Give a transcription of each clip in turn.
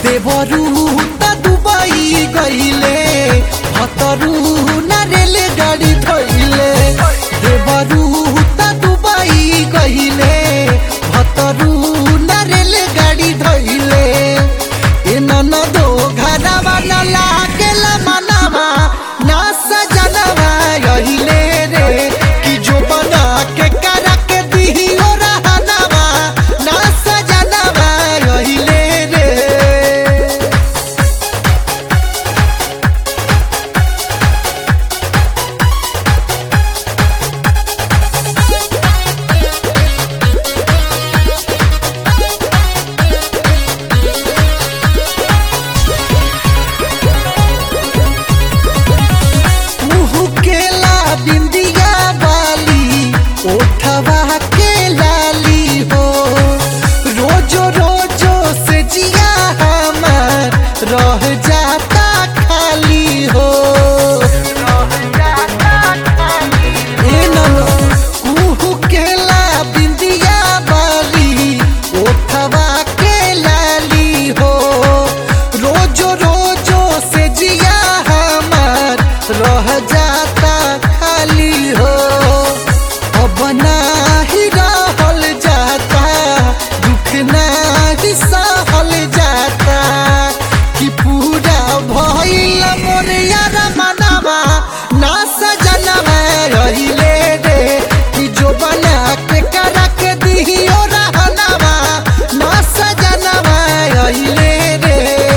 देवरू त दुबई गइले हतरू न रेलगाड़ी धइले देवरू त दुबई गइले हतरू न रेलगाड़ी धइले ए ननदो घरवा न लागेला मनवा ना सजनवा गइले रे कि जो बना के करा के दिहियो रहनवा ना सजनवा गइले रे मुहु केला बिंदिया वाली ओठवा के लाली हो रोजो रोजो से जिया हमार रह जाता खाली हो ए ननो, मुहु केला बिंदिया वाली ओठवा के लाली हो रोजो रोजो से जिया हमार रह जाता खाली हो अब नाही रहल जाता दुख नाही सहल जाता कि पूरा भइल मोर यार मनवा ना सजनवा रहिले रे कि जो बना के करा के दिहियो रहनवा ना सजनवा रहिले रे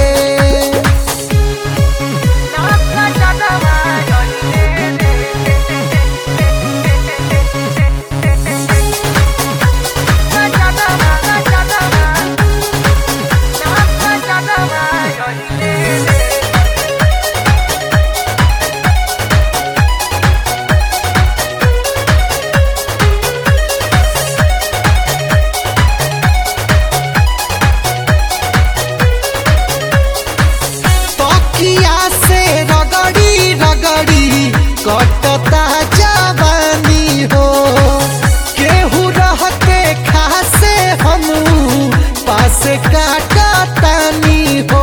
तकिया से रगड़ी रगड़ी कटता जवानी हो केहू रहते खासे हम पास काटतानी हो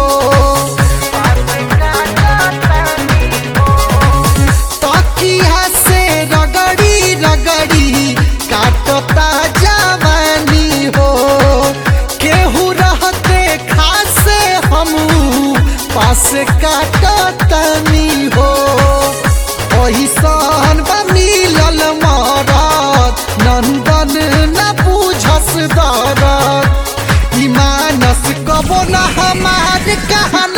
तकिया से रगड़ी रगड़ी काटता जवानी हो केहू रहते खासे हम पास काटतनी हो ओहिसन बा मिलल मरद नंदन न बुझस दरद ई मानस कबो न हमार कहन